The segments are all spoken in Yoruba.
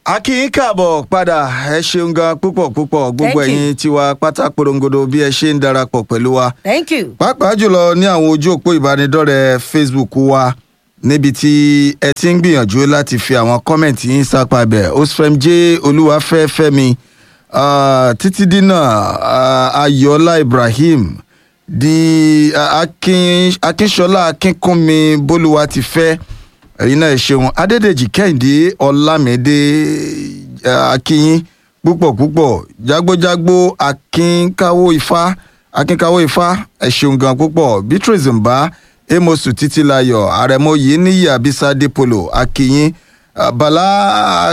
a kí yín káàbọ̀ padà ẹ ṣeun gan púpọ̀ púpọ̀ gbogbo Thank you. ẹ̀yin tiwa pátá porongodo bí ẹ ṣe ń darapọ̀ pẹ̀lú wa thank you. pàápàá jùlọ ní àwọn ojú òpó ìbánidọ́rẹ̀ẹ́ facebook wa níbi tí ẹ ti ń gbìyànjú láti fi àwọn kọ́mẹ̀ntì yín sápá bẹ̀ osfem j olúwafẹ́fẹ́mi ah, títí dínà ah, ayọ̀ọ́lá ibrahim di ah, akin akínṣọlá akínkúnmi bólúwa ti fẹ́ ẹ̀yin náà ẹ ṣeun adédèjì kẹ́hìndé ọlámídé ah, akínyín púpọ̀ púpọ̀ jágbójágbó akínkáwó ifá akínkáwó ifá ẹ ṣeun gan púpọ̀ beatrice mbá amosu títílayọ̀ àrẹ̀mọ yìí níyì abisade polo akínyín ah, bala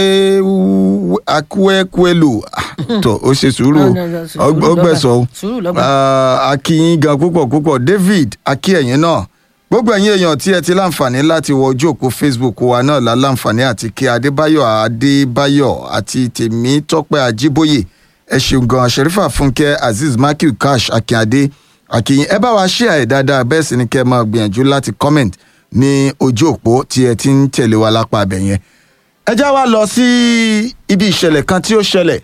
akéwú- akúẹ́kúẹ́lù Ah, tó ó ṣe sùúrù No, no, no, sùúrù ọgbẹ́ lọ́ba. sọ Sùúrù lọ́ba. akínyín gan púpọ̀ púpọ̀ david akíẹ̀yìn náà gbogbo ẹ̀yin èèyàn tí ẹ ti láǹfààní láti wọ ojú òpó facebook wa náà la láǹfààní àti kí adébáyọ̀ adébáyọ̀ àti tèmi tọ́pẹ́ ajíbóyè ẹ ṣeun gan sherifa fúnkẹ́ azeez matthew cash akínadé akínyìn ẹ bá wa ṣí àyè dáadáa bẹ́ẹ̀ sì ni kẹ́ ẹ máa gbìyànjú láti comment ní ojú òpó tí ẹ ti ń tẹ̀lé wa lápá abẹ yẹn ẹ já wa lọ sí ibi ìṣẹ̀lẹ̀ kan tí ó ṣẹlẹ̀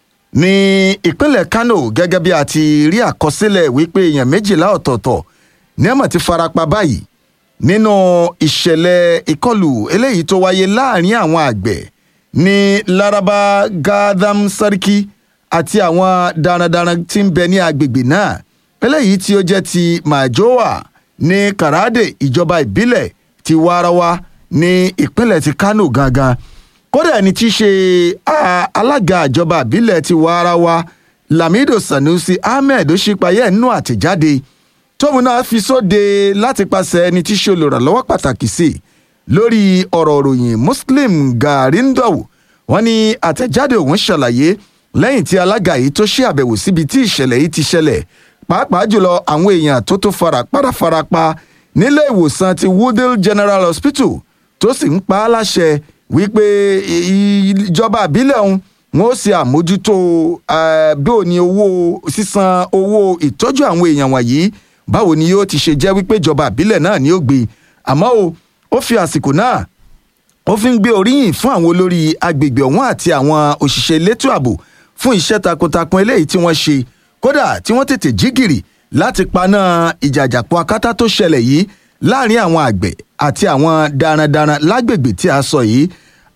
ní ìpínlẹ̀ kano gẹ́gẹ́ bí a ti rí àkọsílẹ̀ wípé èèyàn méjìlá ọ̀tọ̀ọ̀tọ̀ ní ẹ̀mọ̀ ti farapa báyìí nínú ìṣẹ̀lẹ̀ ìkọlù eléyìí tó wáyé láàrin àwọn àgbẹ̀ ní laraba gadam sarki àti àwọn darandaran tí ń bẹ ní agbègbè náà eléyìí tí ó jẹ́ ti majowa ní karade ìjọba ìbílẹ̀ ti warawa ní ìpínlẹ̀ ti kano gangan kódà ẹni tí í ṣe ah, alága ìjọba ìbílẹ̀ ti warawa lamido sanusi ahmed ó ṣípayẹ́ nínú àtẹ̀jáde tóun náà fi sóde láti pàṣẹ ẹni tí í ṣe olùrànlọ́wọ́ pàtàkì sí i lórí ọ̀rọ̀ òròyìn muslim garindow wọn ní àtẹ̀jáde òun ṣàlàyé lẹ́yìn tí alága yìí tó ṣe àbẹ̀wò síbi tí ìṣẹ̀lẹ̀ yìí ti ṣẹlẹ̀ pàápàá jùlọ àwọn èèyàn tó tó fara padà farapa nílé ìwòsàn ti woodale general hospital tó sì ń pa á láṣẹ wípé i- i- ìjọba àbílẹ̀ ọ̀hún wọn ó ṣe àmójútó eh, bí ò ní owó sísan owó ìtọ́jú àwọn èèyàn wọ̀nyí báwo ni yóò ti ṣe jẹ́ wípé ìjọba àbílẹ̀ náà ni ó gbé àmọ́ o ó fi àsìkò náà ó fi ń gbé oríyìn fún àwọn olórí agbègbè ọ̀hún àti àwọn òṣìṣẹ́ elétò ààbò fún iṣẹ́ takuntakun eléyìí tí wọ́n ṣe kódà tí wọ́n tètè jí gìrì láti paná ìjàjàpọ̀ akátá tó ṣẹlẹ̀ yìí láàrin àwọn àgbẹ̀ àti àwọn darandaran lágbègbè tí a sọ yìí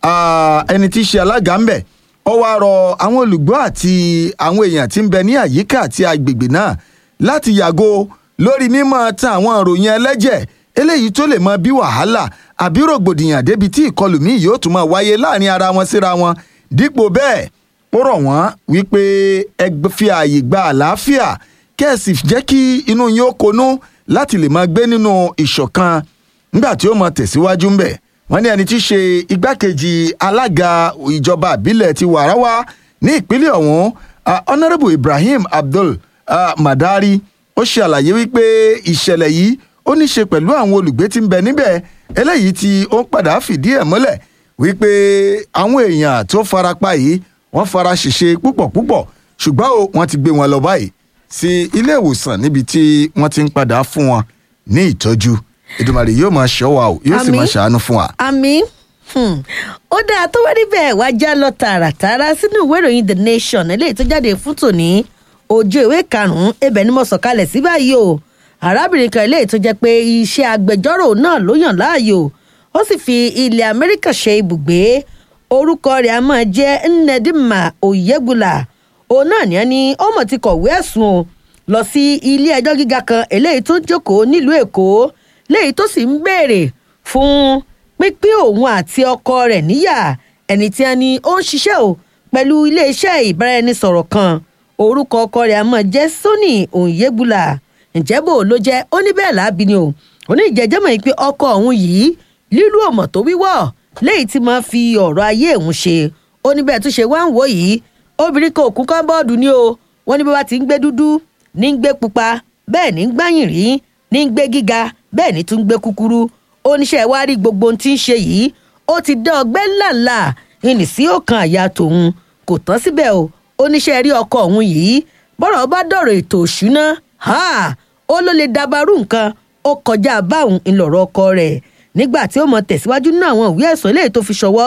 Ah, ẹni tí í ṣe alága ńbẹ ó wá rọ àwọn olùgbọ́ àti àwọn èèyàn tí ń bẹ ní àyíká àti agbègbè náà láti yàgò lórí mímọ tan àwọn ìròyìn ẹlẹ́jẹ̀ eléyìí tó lè mọ bí wàhálà àbí rògbòdìyàn débi tí ìkọlù míì yóò tún máa wáyé láàrin ara wọn síra wọn dípò bẹ́ẹ̀ ó rọ̀ wọ́n wípé ẹ gb- fi ààyè gba àlàáfíà kẹ́ẹ̀sì jẹ́ kí inú yín ó konú láti lè máa gbé nínú ìṣọ̀kan nígbà tí ó mọ tẹ̀síwájú ń bẹ̀ wọ́n ní ẹni tí í ṣe igbákejì alága ìjọba àbílẹ̀ ti wàráwá ní ìpínlẹ̀ ọ̀hún ah, honourable ibrahim abdul ah, madari ó ṣe àlàyé wípé ìṣẹ̀lẹ̀ yìí ó ní ṣe pẹ̀lú àwọn olùgbé tí ń bẹ níbẹ̀ eléyìí tí ó ń padà fìdí ẹ̀ múlẹ̀ wípé àwọn èèyàn tó farapa yìí wọ́n fara ṣèṣe púpọ̀ púpọ̀ ṣùgbọ́n o wọ́n ti gbé wọn lọ báyìí sí ilé ìwòsàn níbi tí wọ́n ti ń padà fún wọn ní ìtọ́jú ìdùmàrè yóò máa ṣọ́ wa o yóò sì Àmín. máa ṣàánú fún wa. àmì hmm, ó dáa tó wá níbẹ̀ wá já lọ tààràtàrà sínú ìwé ìròyìn the nation eléyìí tó jáde fún tòní ojú ìwé karùn-ún ibẹ̀ ni mo sọ̀kalẹ̀ sí báyìí o arábìnrin kan eléyìí tó jẹ́ pé iṣẹ́ agbẹjọ́rò náà ló yàn láàyò ó sì fi ilẹ̀ amẹ́ríkà ṣe ibùgbé orúkọ rẹ̀ a máa jẹ́ nnedima oyegula òun náà ní ẹni ó mọ̀ ti kọ̀wé ẹ̀sùn o lọ sí ilé ẹjọ́ gíga kan eléyìí tó ń jókòó nílùú èkó léyìí tó sì ń béèrè fún pínpín òun àti ọkọ rẹ̀ níyà ẹni tí a ní ó ń ṣiṣẹ́ o pẹ̀lú iléeṣẹ́ ìbáraẹnisọ̀rọ̀ kan orúkọ ọkọ rẹ̀ a máa jẹ́ sony onyebula ǹjẹ́ bò ló jẹ́ ó ní bẹ́ẹ̀ láàbí ni o ó ní ìjẹ́jẹ́ mọ̀ pé ọkọ òun yìí lílù ọmọ tó wíwọ́ léyìí tí máa fi ọ̀rọ̀ ayé òun ṣe ó ní bẹ́ẹ̀ tó ṣe wá ń wò yìí obìnrin kan òkú kan bọ́ọ̀dù ni o wọ́n ní bí wọ́n ti ń gbé dúdú ní ń gbé pupa bẹ́ẹ̀ ní ń gbáyìn rí ní ń gbé gíga bẹ́ẹ̀ ní tún ń gbé kúkúrú oníṣẹ́ wa rí gbogbo ohun tí ń ṣe yìí ó ti dá ọgbẹ́ ńláńlá ìní sí ọkàn àyà tòun kò tán síbẹ̀ o oníṣẹ́ rí ọkọ òun yìí bọ́rọ̀ bá dọ̀rọ̀ ètò òṣùná ha, ó ló lè dabarú nǹkan ó kọjá báwọn ńlọrọ̀ ọkọ rẹ̀ nígbà tí ó mọ tẹ̀síwájú nínú àwọn ìwé ẹ̀sùn eléyìí tó fi ṣọwọ́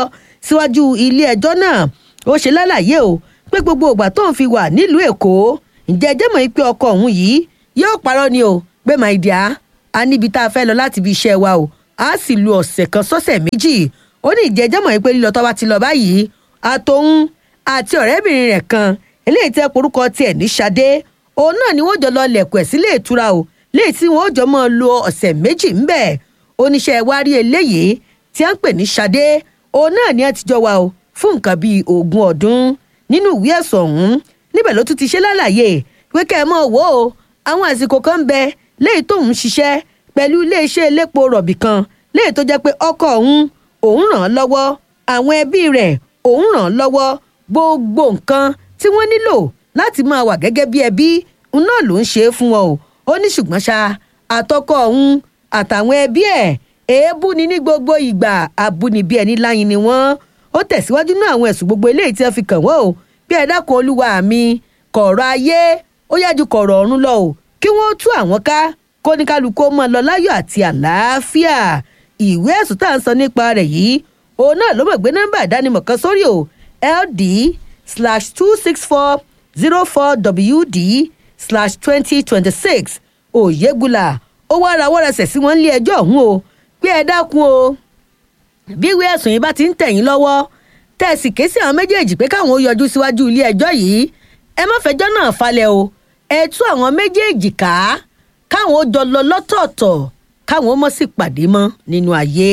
síwájú ilé ẹjọ́ náà ó ṣe lálàyé o pé gbogbo ìgbà tóun fi wà nílùú èkó ǹjẹ́ ẹjẹ́ mọ̀ pé ọkọ òun yìí yóò parọ́ ni o pé my dear a níbi tá a fẹ́ lọ láti ibi iṣẹ́ wa o a sì lu ọ̀sẹ̀ kan sọ́sẹ̀ méjì ó ní ìjẹ́jẹ́ mọ̀ pé lílọ tó bá ti lọ báyìí àtòun àti ọ̀rẹ́bìnrin rẹ̀ kan eléyìí tẹ́ porúkọ tiẹ̀ ní Ṣadé òun náà ni wọ́n jọ lọ lẹ̀kọ̀ ẹ̀ sílé ìtura o léyìí tí wọ́n jọ mọ́ lo ọ̀sẹ̀ méjì ńbẹ̀ oníṣẹ́ wa rí eléyìí tí a ń pè ní Ṣadé òun náà ni a ti jọ wà o fún nǹkan bíi ogún ọdún nínú ìwé ẹ̀sùn ọ̀hún níbẹ̀ ló tún ti ṣe lálàyé pé kẹ́ ẹ mọ̀ wò ó àwọn àsìkò kan ń bẹ léyìí tóun ṣiṣẹ́ pẹ̀lú iléeṣẹ́ elépo rọ̀bì kan léyìí tó jẹ́ pé ọkọ òun òun ràn án lọ́wọ́ àwọn ẹbí rẹ̀ òun ràn án lọ́wọ́ gbogbo nǹkan tí wọ́n nílò láti máa wà gẹ́gẹ́ bí ẹbí òun náà ló ń ṣe é fún wọn o ó ní ṣùgbọ́n ṣá àtọkọ òun àtàwọn ẹbí ẹ̀ èébú ni ní gbogbo ìgbà abúnibí ẹni láyin ni wọ́n ó tẹ̀síwájú náà àwọn ẹ̀sùn gbogbo eléyìí tí wọ́n fi kàn wọ́n o bí ẹ dákun olúwa mi kọ̀rọ̀ ayé ó yájú kọ̀rọ̀ ọ̀run lọ o kí wọ́n tú àwọn ká kó ní kálukú ó máa lọ láyọ̀ àti àlàáfíà ìwé ẹ̀sùn tá à ń sọ nípa rẹ̀ yìí òun náà ló mọ̀ gbé nọ́mbà ìdánimọ̀ kan sórí o ld slash two six four zero four wd slash twenty twenty six òyegula ó wá rawọ́ rẹsẹ̀ sí wọn nílé ẹjọ́ ọ̀hún o pé ẹ dákun o bí ìwé ẹ̀sùn yìí bá ti ń tẹ̀yìn lọ́wọ́ tẹ̀sí ké sí àwọn méjèèjì pé káwọn ó yọjú síwájú ilé ẹjọ́ yìí ẹ má fẹjọ́ náà falẹ̀ o ẹ tú àwọn méjèèjì ká káwọn ó jọ lọ lọ́tọ̀ọ̀tọ̀ káwọn ó mọ̀ sí pàdé mọ́ nínú ayé.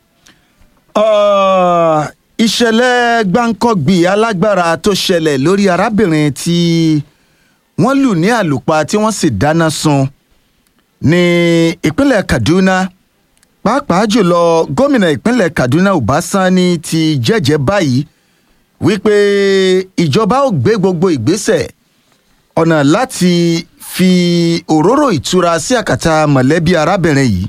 Ah, ìṣẹ̀lẹ̀ gbáǹkọ́gbì alágbára tó ṣẹlẹ̀ lórí arábìnrin tí wọ́n lù ní àlùpà tí wọ́n sì dáná sun ní ìpínlẹ̀ Kaduna pàápàá jùlọ gómìnà ìpínlẹ̀ Kaduna Ubasani ti jẹ́jẹ́ báyìí wípé ìjọba ò gbé gbogbo ìgbésẹ̀ ọ̀nà láti fi òróró ìtura sí àkàtà mọ̀lẹ́bí arábìnrin yìí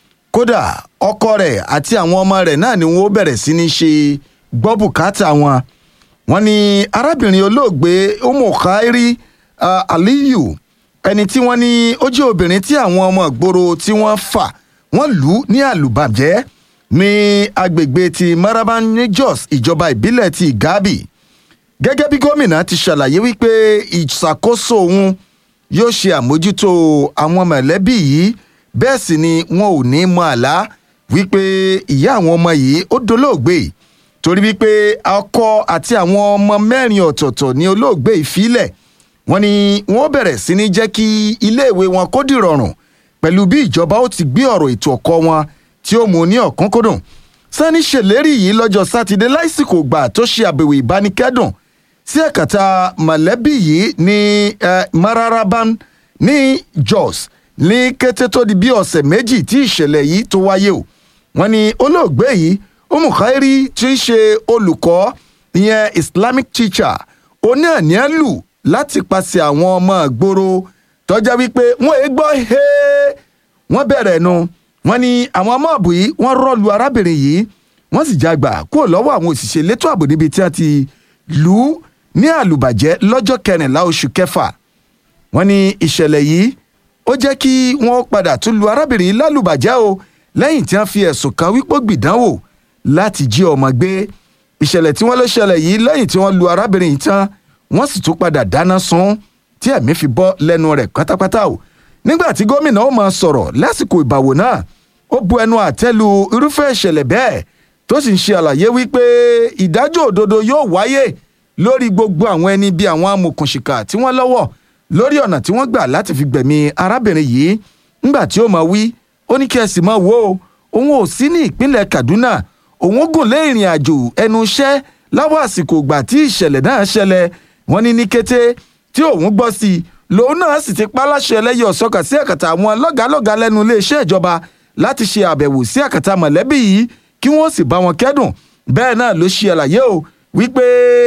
kódà ọkọ rẹ̀ àti àwọn ọmọ rẹ̀ náà ni wọ́n bẹ̀rẹ̀ sí ní ṣe gbọ́ bùkátà wọn wọ́n ní arábìnrin olóògbé Umu Khairi uh, Aliyu ẹni tí wọ́n ní ó jẹ́ obìnrin tí àwọn ọmọ ìgboro tí wọ́n fà wọ́n lù ú ní àlùbàjẹ́ ní agbègbè ti Maraban ní Jos ìjọba ìbílẹ̀ ti Igabi gẹ́gẹ́ bí gómìnà ti ṣàlàyé wípé ìṣàkóso òun yóò ṣe àmójútó àwọn mọ̀lẹ́bí yìí bẹ́ẹ̀ sì ni wọn ò ní mọ àlá wípé ìyá àwọn ọmọ yìí ó dolóògbé torí wípé ọkọ àti àwọn ọmọ mẹ́rin ọ̀tọ̀ọ̀tọ̀ ní olóògbé ìfilẹ̀ wọ́n ní wọ́n bẹ̀rẹ̀ sí ní jẹ́ kí iléèwé wọn kó dìrọ̀rùn pẹ̀lú bí ìjọba ó ti gbé ọ̀rọ̀ ètò ẹ̀kọ́ wọn tí ó mú ní ọ̀kánkódùn Sani ṣèlérí yìí lọ́jọ́ sátidé lásìkò gbà tó ṣe àbẹ̀wò ìbánikẹ́dùn sí ẹ̀kàtà mọ̀lẹ́bí yìí ní eh, Mararaban ní Jos ní kété tó di bí ọ̀sẹ̀ méjì tí ìṣẹ̀lẹ̀ yìí tó wáyé o wọ́n ní olóògbé yìí Umu Khairi tí í ṣe olùkọ́ ìyẹn Islamic teacher oní àníyàn lù láti pàṣẹ àwọn ọmọ ìgboro tọ́já wípé wọ́n è gbọ́ hee wọ́n bẹ̀rẹ̀ nu wọ́n ní àwọn ọmọ ààbò yìí wọ́n rọ́ọ̀lù arábìnrin yìí wọ́n sì jágbà kúrò lọ́wọ́ àwọn òṣìṣẹ́ elétò ààbò níbi tí wọ́n ti lù ú ní àlùbàjẹ́ lọ́jọ́ kẹrìnlá oṣù kẹfà wọ́n ní ìṣẹ̀lẹ̀ yìí ó jẹ́ kí wọ́n padà tún lu arábìnrin yìí lálùbàjẹ́ o lẹ́yìn tí wọ́n fi ẹ̀sùn kan wípé ó gbìdánwò láti jí ọmọ gbé ìṣẹ̀lẹ̀ tí wọ́n ló ṣẹlẹ̀ yìí lẹ́yìn tí wọ́n lu arábìnrin yìí tán wọ́n sì tún padà dáná sun tí ẹ̀mí fi bọ́ lẹ́nu rẹ̀ pátápátá o nígbà tí gómìnà ó máa sọ̀rọ̀ lásìkò ìbàwò náà ó bu ẹnu àtẹ́ lu irúfẹ́ ìṣẹ̀lẹ̀ bẹ́ẹ̀ tó sì ń ṣe àlàyé wípé ìdájọ́ òdodo yóò wáyé lórí gbogbo àwọn ẹni bíi àwọn amòkùnṣìkà tí wọ́n lọ́wọ́ lórí ọ̀nà tí wọ́n gbà láti fi gbẹ̀mí arábìnrin yìí ńgbà tí ó máa wí ó ní kí ẹ sì máa wò ó òun ò sí ní ìpínlẹ̀ Kaduna òun gùn lé ìrìn àjò ẹnu iṣẹ́ láwọn àsìkò ìgbà tí ìṣẹ̀lẹ̀ náà ṣẹlẹ̀ wọ́n ní ní kété tí òun gbọ́ sí i lòun náà sì ti pa láṣẹ ẹlẹ́yẹ ọ̀sọ́kà sí àkàtà àwọn lọ́gàálọ́gàá lẹ́nu iléeṣẹ́ ìjọba láti ṣe àbẹ̀wò sí àkàtà mọ̀lẹ́bí yìí kí wọ́n sì bá wọn kẹ́dùn bẹ́ẹ̀ náà ló ṣe àlàyé o wípé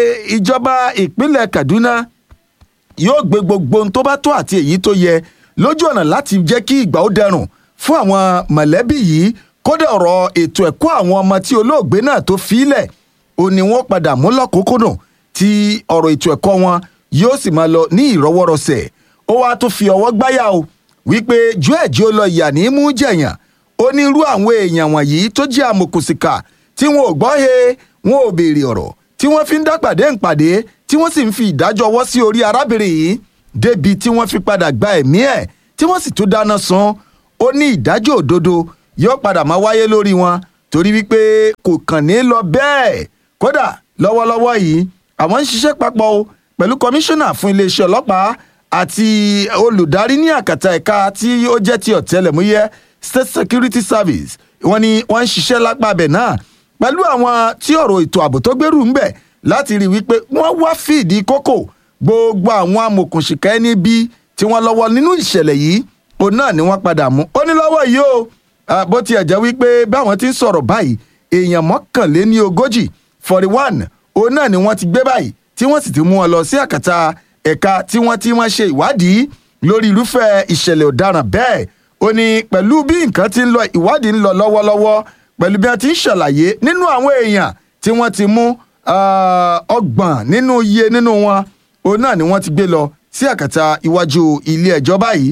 ìjọba ìpínlẹ̀ Kaduna yóò gbé gbogbo ohun tó bá tó àti èyí tó yẹ lójú ọ̀nà láti jẹ́ kí ìgbà ó dẹrùn fún àwọn mọ̀lẹ́bí yìí kódà ọ̀rọ̀ ètò ẹ̀kọ́ àwọn ọmọ tí olóògbé náà tó fílẹ̀ ò ní wọ́n padà mú lọ́kùnkúndùn tí ọ̀rọ̀ ètò ẹ̀kọ́ wọn yóò sì máa lọ ní ìrọwọ́rọsẹ̀ ó wáá tún fi ọwọ́ gbáyà o wípé ju ẹ̀jẹ̀ ó lọ ìyà ní mú jẹ̀yàn onírú àwọn èèyàn wọ̀nyí tó jẹ́ amòkùnsìkà tí wọn ò gbọ́ he wọn ò béèrè ọ̀rọ̀ tí wọ́n fi ń dápàdé ńpàdé tí wọ́n sì ń fi ìdájọ́ ọwọ́ sí orí arábìnrin yìí débi tí wọ́n fi padà gba ẹ̀mí ẹ̀ tí wọ́n sì tún dáná sun ó ní ìdájọ́ òdodo yóò padà máa wáyé lórí wọn torí wípé kò kàn ní lọ bẹ́ẹ̀ kódà lọ́wọ́lọ́wọ́ yìí àwọn ń ṣiṣẹ́ papọ̀ o pẹ̀lú kọmíṣánná fún iléeṣẹ́ ọlọ́pàá àti olùdarí ní àkàtà ẹ̀ka tí ó jẹ́ ti ọ̀tẹlẹ̀múyẹ́ state security service wọ́n ní wọ́n ń ṣiṣẹ́ lápá abẹ náà pẹ̀lú àwọn tí ọ̀rọ̀ ètò ààbò tó gbèrú ń bẹ̀ láti rí wípé wọ́n wá fìdí kókò gbogbo àwọn amòkùnṣìkà ẹni bí tí wọ́n lọ́wọ́ nínú ìṣẹ̀lẹ̀ yìí òun náà ni wọ́n padà mú ó ní lọ́wọ́ yìí o bó tiẹ̀ jẹ́ wípé báwọn ti ń sọ̀rọ̀ báyìí èèyàn mọ́kànléní ogójì forty one òun náà ni wọ́n ti gbé báyìí tí wọ́n sì ti mú wọn lọ sí àkàtà ẹ̀ka tí wọ́n ti wọ́n ṣe ìwádìí lórí irúfẹ́ ìṣẹ̀lẹ̀ ọ̀daràn bẹ́ẹ̀ ó ní pẹ̀lú bí nǹkan ti ń lọ ìwádìí ń lọ lọ́wọ́lọ́wọ́ pẹ̀lú bí wọ́n ti ń ṣàlàyé nínú àwọn èèyàn tí wọ́n ti mú ọgbọ̀n nínú iye nínú wọn òun náà ni wọ́n ti gbé lọ sí àkàtà iwájú ilé ẹjọ́ báyìí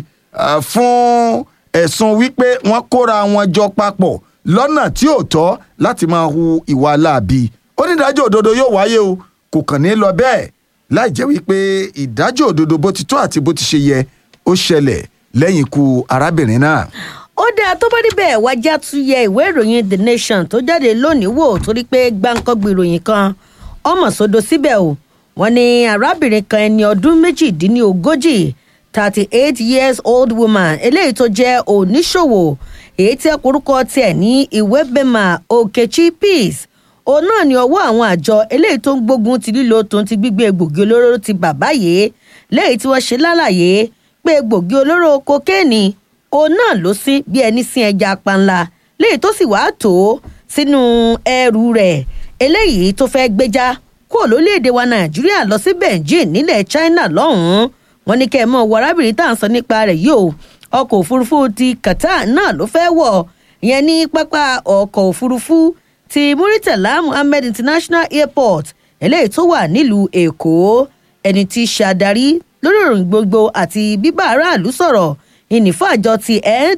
fún ẹ̀sùn wípé wọ́n kóra wọn jọ papọ̀ lọ́nà tí ò tọ́ láti máa hu ìwà láabi onídàájọ́ òdodo yóò wáyé o kò kàn ní lọ bẹ́ẹ̀ láì jẹ́ wípé ìdájọ́ òdodo bó ti tó àti bó ti ṣe yẹ ó ṣẹlẹ̀ lẹ́yìn ikú arábìnrin náà. ó dáa tó bá níbẹ̀ wájà tún yẹ ìwé ìròyìn the nation tó jáde lónìí wò torí pé gbáǹkọ́gbì ìròyìn kan ọmọ sódò síbẹ̀ o wọ́n ní arábìnrin kan ẹni ọdún méjìdínlógójì thirty eight years old woman eléyìí tó jẹ́ oníṣòwò èyí tí ọkùnrúkọ tiẹ̀ ní ìwébẹ̀mà okechi peace òun náà ní ọwọ́ àwọn àjọ eléyìí tó ń gbógun ti lílo tó ń ti gbígbé egbògi olóró ti bàbá yìí léyìí tí wọ́n ṣe lálàyé pé egbògi olóró kokéènì òun náà ló sí bí ẹni sin ẹja panla léyìí tó sì wàá tó sínú ẹrù rẹ̀ eléyìí tó fẹ́ gbéjà kúrò lórílẹ̀‐èdè wa nàìjíríà lọ sí beijing nílẹ̀ china lọ́hùn-ún wọn ní kẹ́ ẹ mọ̀ wọ arábìnrin tá à ń sọ nípa rẹ̀ yìí o ọkọ̀ òfurufú ti qatar náà ló fẹ́ wọ̀ ìyẹn ní pápá ọkọ̀ òfurufú ti muritala muhammed international airport eléyìí tó wà nílùú èkó ẹni tí í ṣe adarí lórí ìròyìn gbogbo àti bíbá aráàlú sọ̀rọ̀ ìnìfọ́ àjọ ti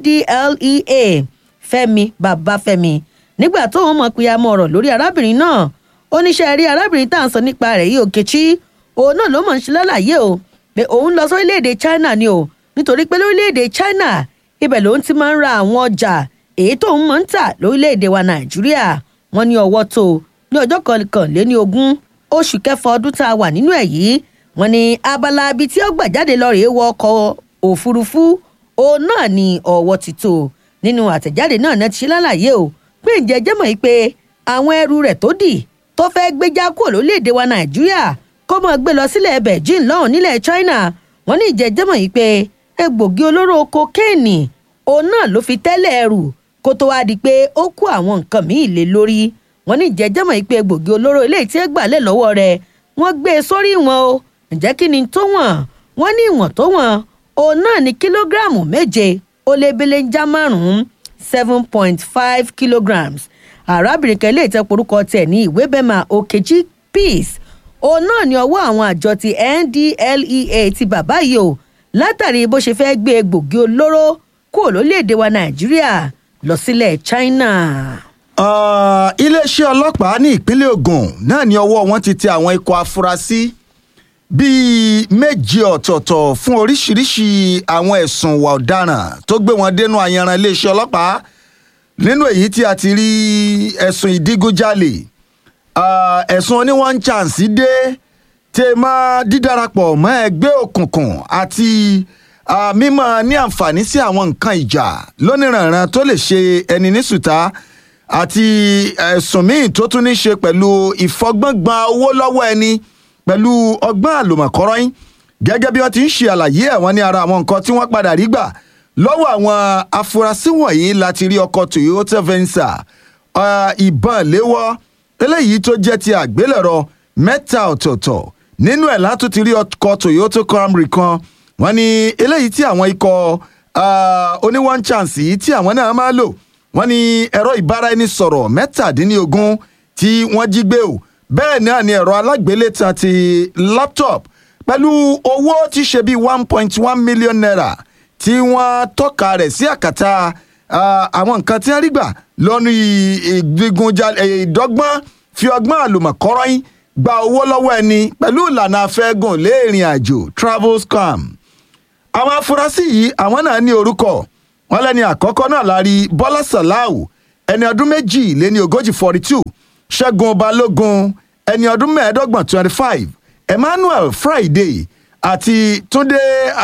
ndlea fẹ́mi babafẹ́mi nígbà tó wọn mọ̀ pé a mọ ọ̀rọ̀ lórí arábìnrin náà oníṣẹ́ rí arábìnrin tá à ń sọ nípa rẹ̀ yìí òkèchí òun náà ló mọ̀ ń ṣe lálàyé o pé òun lọ sórílẹ̀-èdè china ni o nítorí pé lórílẹ̀-èdè china ibẹ̀ lòun ti máa ń ra àwọn ọjà èyí tóun máa ń tà lórílẹ̀-èdè wa nàìjíríà wọ́n ní ọwọ́ tó ní ọjọ́ kọkànléní ogún oṣù kẹfà ọdún tá a wà nínú ẹ̀ yìí wọ́n ní abala ibi tí ó gbà jáde lọ rèé wọ ọkọ̀ òfurufú òun náà ní ọwọ́ ti tó nínú àtẹ̀jáde náà náà ti ṣe lálàyé o pé ǹjẹ́ jẹ́mọ̀ yìí pé àwọn ẹrù rẹ̀ tó dì tó fẹ́ gbé já kúrò lórílẹ̀‐èdè wa nàìjíríà kó mọ̀ gbé lọ sílẹ̀ beijing lọ́hùn nílẹ̀ china wọ́n ní ǹjẹ́ jẹ́mọ̀ yìí pé egbògi olóró kokéènì òun náà ló fi tẹ́lẹ̀ ẹrù kó tó wáá di pé ó kó àwọn nǹkan míì lé lórí wọ́n ní ǹjẹ́ jẹ́mọ̀ yìí pé egbògi olóró eléyìí tí ẹ gbà lẹ̀ lọ́wọ́ rẹ̀ wọ́n gbé e sórí wọn o ǹjẹ́ kí ni tó wọ̀n wọ́n ní ìwọ̀n tó wọ̀n òun náà ní kílógíráàmù méje ó lé belenja márùn-ún seven point five kilograms arábìnrin kan ilé ìtẹ́ porúkọ tiẹ̀ ní ìwé bẹ́mà okechi peace òun náà ní ọwọ́ àwọn àjọ ti ndlea ti bàbá yìí o látàrí bó ṣe fẹ́ gbé egbògi olóró kúrò lórílẹ̀‐èdè wa nàìjíríà lọ sílẹ̀ china. iléeṣẹ́ ọlọ́pàá ní ìpínlẹ̀ ogun náà ní ọwọ́ wọn ti tẹ àwọn ikọ̀ afurasí bíi méje ọ̀tọ̀ọ̀tọ̀ fún oríṣiríṣi àwọn ẹ̀sùn ìwà ọ̀daràn tó gbé wọn dénú ayanran iléeṣẹ́ ọlọ́pàá nínú èyí tí a ti rí ẹ̀sùn ìdígunjalè ẹ̀sùn oní one chance dé tẹ máa dídarapọ̀ mọ́ ẹgbẹ́ òkùnkùn àti mímọ́ ní àǹfààní sí àwọn nǹkan ìjà lóníranran tó lè ṣe ẹni ní sùtá àti ẹ̀sùn míì tó tún ní ṣe pẹ̀lú ìfọgbọ́ngba owó lọ́wọ́ ẹni pẹ̀lú ọgbọ́n àlùmọ̀kọ́rọ́yìn gẹ́gẹ́ bí wọ́n ti ń ṣe àlàyé ẹ̀wọ̀n ní ara àwọn nǹkan tí wọ́n padà rí gbà lọ́wọ́ àwọn afurasí wọ̀nyí láti rí ọkọ̀ toyota venza ìbọn léwọ́ eléyìí tó jẹ́ ti àgbélẹ̀rọ mẹ́ta ọ̀tọ̀ọ̀tọ̀ nínú ẹ̀ látún ti rí ọkọ̀ toyota camry kan wọ́n ní eléyìí tí àwọn ikọ̀ oní one chance yìí tí àwọn náà máa lò wọ́n ní ẹ̀rọ ìbáraẹnisọ̀rọ̀ mẹ́tàdínlógún tí wọ́n jí gbé o bẹ́ẹ̀ náà ni ẹ̀rọ alágbélétan ti laptop pẹ̀lú owó tí ṣe bíi one point one million naira tí wọ́n tọ́ka rẹ̀ sí àkàtà àwọn nǹkan tí wọ́n rí gbà lọ́nu ìgbégunjalè ìdọ́gbọ́n fi ọgbọ́n àlùmọ̀kọ́rọ́yìn gba owó lọ́wọ́ ẹni pẹ̀lú ìlànà afẹ́gùn léèrìn àjò travel scam àwọn afurasí yìí àwọn náà ní orúkọ wọn lẹ́ni àkọ́kọ́ náà la rí bọ́lá sàláù ẹni ọdún méjì lé ní ogójì forty two ṣẹ́gun balógun ẹni ọdún mẹ́ẹ̀ẹ́dọ́gbọ̀n twenty five emmanuel friday àti túnde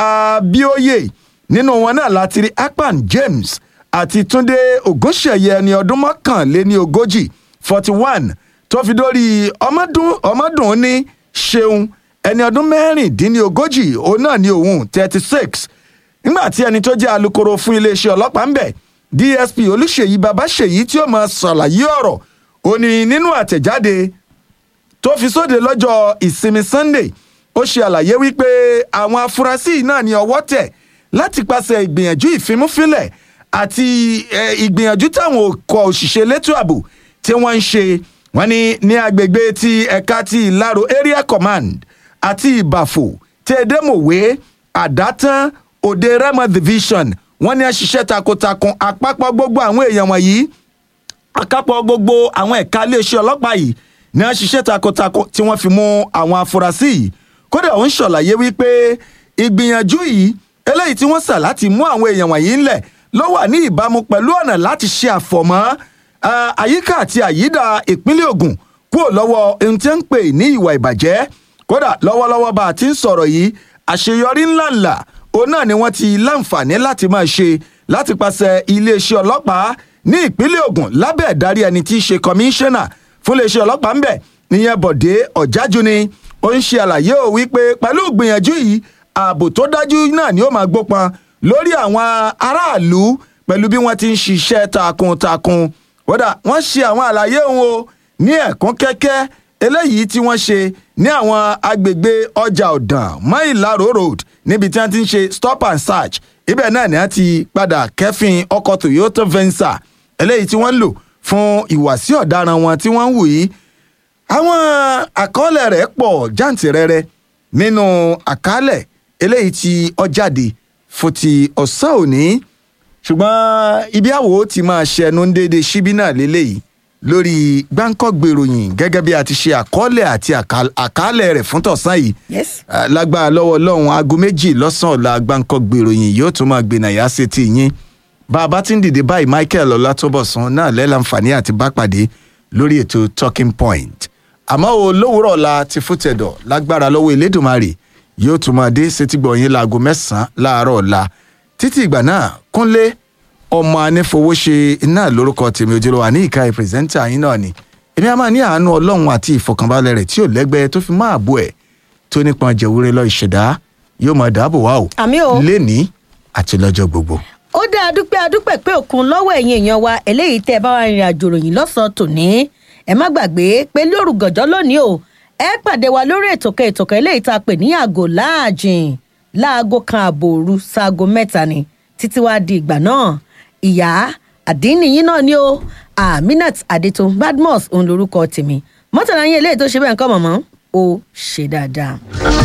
abioye nínú wọn náà láti rí akpan james àti túnde ògúnṣẹ̀yẹ ẹni ọdún mọ́kànléní ogójì forty one tó fi dórí ọmọdún ọmọdún ní ṣeun ẹni ọdún mẹ́rìndínlógójì òun náà ní òun thirty six nígbà tí ẹni tó jẹ́ alūkkóró fún iléeṣẹ́ ọlọ́pàá ń bẹ̀ dsp olùṣèyí babaṣèyí tí ó máa ṣàlàyé ọ̀rọ̀ ó ní nínú àtẹ̀jáde tó fi sóde lọ́jọ́ ìsinmi sunday ó ṣe àlàyé wípé àwọn afurasí náà ní ọwọ́ tẹ̀ láti pàṣẹ ìgbìyànjú ìfimúfilẹ̀ àti ìgbìyànjú táwọn ọkọ̀ òṣìṣẹ́ elétò ààbò tí wọ́n ń ṣe wọ́n ní ní agbègbè ti ẹ̀ka ti ìlàrò area command àti ìbàfò tí edémòwe àdátán òde remo division wọ́n ní ṣiṣẹ́ takuntakun àpapọ̀ gbogbo àwọn èèyàn wọ̀nyí àkápọ̀ gbogbo àwọn ẹ̀ka iléeṣẹ́ ọlọ́pàá yìí ní wọ́n ṣiṣẹ́ takuntakun tí wọ́n fi mú àwọn afurasí yìí kódà ó ń ṣàlàyé wípé ìgbìyànjú yìí eléyìí tí wọ́n sà láti mú àwọn èèyàn wọ̀nyí ńlẹ̀ ló wà ní ìbámu pẹ̀lú ọ̀nà láti ṣe àfọ̀mọ́ àyíká àti àyídà ìpínlẹ̀ Ògùn kúrò lọ́wọ́ ohun tí ń pè ní ìwà ìbàjẹ́ kódà lọ́wọ́lọ́wọ́ bá a ti ń sọ̀rọ̀ yìí àṣeyọrí ńláńlá òun náà ni wọ́n ti láǹfààní láti máa ṣe láti pàṣẹ iléeṣẹ́ ọlọ́pàá ní ìpínlẹ̀ Ògùn lábẹ́ ìdarí ẹni tí í ṣe kọmíṣánná fún iléeṣẹ́ ọlọ́pàá ńbẹ̀ níyẹn Bọ̀dé Ọ̀jájú ni ó ń ṣe àlàyé ò wípé pẹ̀lú ìgbìyànjú yìí ààbò tó dájú náà ni ó máa gbópọn lórí àwọn aráàlú pẹ̀lú bí wọ́n ti ń ṣiṣẹ́ takuntakun kódà wọ́n ṣe àwọn àlàyé òun o ní ẹ̀kún kẹ́kẹ́ eléyìí tí wọ́n ṣe ní àwọn agbègbè ọjà ọ̀dàn mọ́ìláró road níbi tí wọ́n ti ń ṣe stop and search ibẹ̀ náà ni wọ́n ti padà kẹ́fìn ọkọ̀ Toyota Venza eléyìí tí wọ́n ń lò fún ìwàsí ọ̀daràn wọn tí wọ́n ń wù yìí àwọn àkọọ́lẹ̀ rẹ̀ pọ̀ jàǹtìrẹrẹ nínú àkálẹ̀ eléyìí tí ó jáde fún ti ọ̀sán òní ṣùgbọ́n ibi àwò ti máa ṣẹnu ń déédéé síbí náà lélẹ́yìí lórí gbáǹkọ́gbè ìròyìn gẹ́gẹ́ bí a ti ṣe àkọọ́lẹ̀ àti àkálẹ̀ rẹ̀ fún tọ̀sán yìí Yes. lágbára lọ́wọ́ ọlọ́run aago méjì lọ́sàn-án ọ̀la gbáǹkọ́gbè ìròyìn yóò tún máa gbìnà yá sí ti yín bá a bá ti ń dìde báyìí Michael Ọlátúbọ̀sún náà lẹ́lànfààní àti bá pàdé lórí ètò talking point àmọ́ o lówùúrọ̀ ọ̀la ti fútẹ̀dọ̀ lágbára lọ́wọ́ Elédùmarè yóò tún máa dé sétígbọ̀ yín láago mẹ́sàn-án láàárọ̀ ọ̀la títí ìgbà náà Kúnlé ọmọ anífowóṣe iná lórúkọ tèmi ojúlówó àní ìka ìpírẹsẹ́ńtà yín náà ni èmi a máa ní àánú ọlọ́run àti ìfọkànbalẹ̀ rẹ̀ tí ò lẹ́gbẹ́ tó fi máa bọ̀ ẹ̀ tó nípọn jẹ̀wúrẹ́ lọ ìṣẹ̀dá yóò máa dáàbò wá o Àmín o. lénìí àti lọ́jọ́ gbogbo. ó dá a dúpẹ́ adúpẹ́ pé òkun lọ́wọ́ ẹ̀yin èèyàn wa eléyìí tẹ́ ẹ bá wa rìnrìn àjò ròyìn lọ́sàn-án tòní ẹ má gbàgbé pé lóru gànjọ́ lónìí o ẹ pàdé wa lórí ètò kan ètò kan eléyìí tá a pè ní àgò láàjìn láago kan ààbò òru sáago mẹ́ta ni títí wàá di ìgbà náà ìyá àdínníyín náà ni o aminat adétun badmus òun lorúkọ tèmi mọ́tàlá yín eléyìí tó ṣe bẹ́ẹ̀ ń kọ́ mọ̀mọ́ ó ṣe dáadáa.